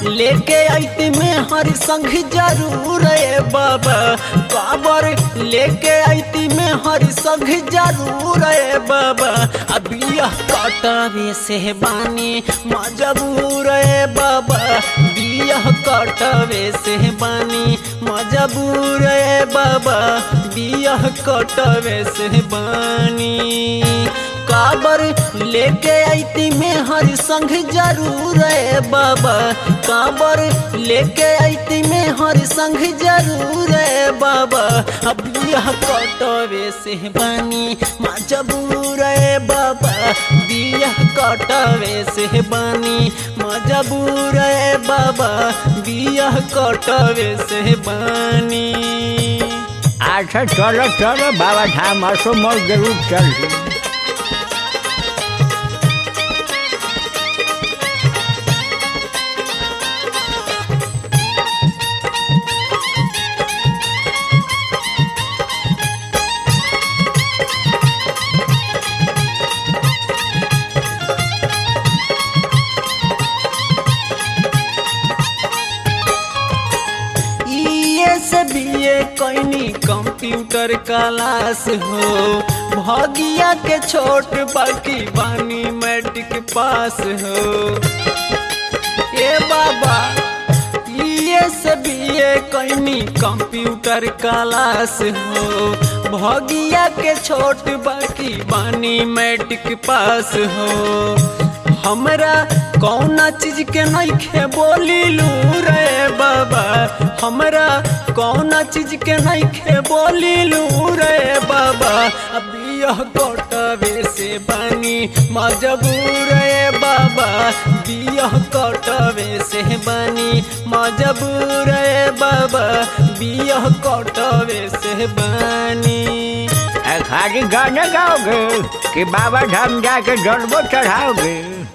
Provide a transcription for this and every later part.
लेके आईती में हर संग जरूर रे बाबा काबर लेके आईती में हर संग जरूर रे बाबा अबिया कटवे से बानी मजबूर रे बाबा बिया कटवे से बानी मजबूर रे बाबा बिया कटवे से बानी काबर लेके आईती में हर संग जरूर है बाबा काबर लेके आईती में हर संग जरूर है बाबा अब यह कटवे से बानी मजबूर है बाबा बिया कटवे से बानी मजबूर है बाबा बिया कटवे से बानी अच्छा चलो चलो बाबा धाम असो मोर जरूर चल से बीए कैनी कंप्यूटर क्लास हो भगिया के छोट बाकी बानी मैट्रिक पास हो ए बाबा ये से बीए कैनी कंप्यूटर क्लास हो भगिया के छोट बाकी बानी मैट्रिक पास हो हमरा कौना चीज के नइखे बोली लू रे बाबा हमरा कौना चीज के नइखे बोली लू रे बाबा अब यह कटवे से बानी मजबूर रे बाबा बियह कटवे से बानी मजबूर रे बाबा बियह कटवे से बानी खाली गाना गाओगे कि बाबा धाम जाके जन्मो चढ़ाओगे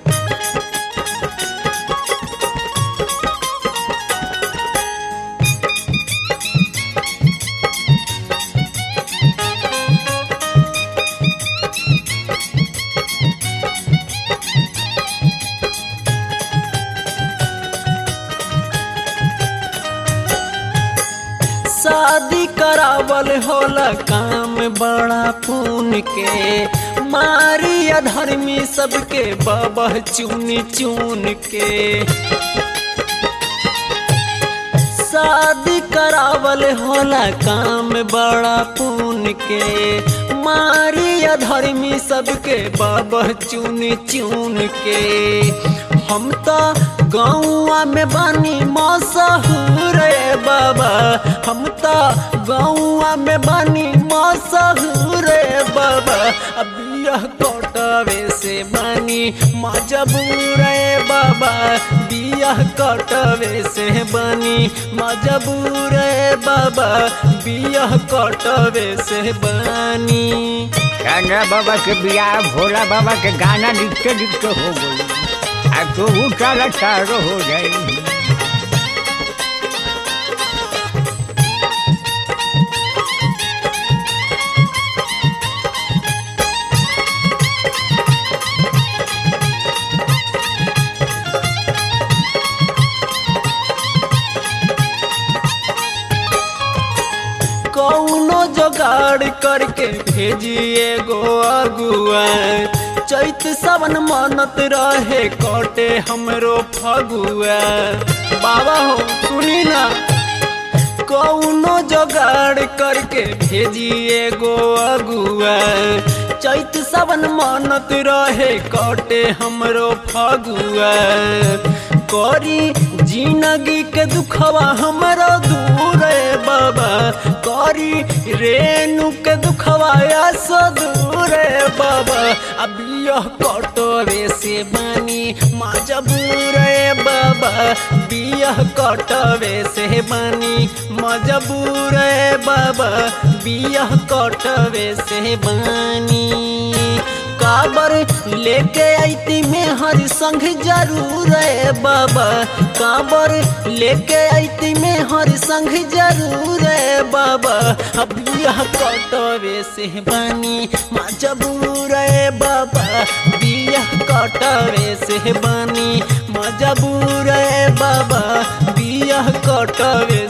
शादी करावल होला काम बड़ा पून के मारी अधर्मी सबके बाबा चुन चुन के शादी करावल होला काम बड़ा पून के मारी अधर्मी सबके बाबा चुन चुन के हम तो गौआ में बानी मसहूर रे बाबा हम तो गौआ में बानी मसहूर रे बाबा अब यह कटवे से बानी मजबूर रे बाबा बियाह कटवे से बानी मजबूर रे बाबा बियाह कटवे से बानी चंद्रा बाबा के बियाह भोला बाबा के गाना लिखते लिखते हो गई अब तो वो चारा चारो हो जाएगी कौनो जोगाड़ करके भेजिए गो अगुआ चैत सावन मनत रहे कटे हमरो फगुआ बाबा हो सुनी ना कौनो जोगाड़ करके भेजिए गो अगुआ चैत सावन मनत रहे कटे हमरो फगुआ करी जिंदगी के दुखवा हमरो दूर है बाबा करी रेणु के दुखवा सो दूर है बाबा अब यह कटवे से बानी मजबूर है बाबा बियह कटवे से बानी मजबूर है बाबा बियह कटवे से बानी काबर लेके आईती में हर संग जरूर है बाबा काबर लेके आईती में हर संग जरूर है बाबा अब यह कटो कटवे से बनी मजबूर ए बाबा बिया कटवे से बनी मजबूर ए बाबा बिया कटवे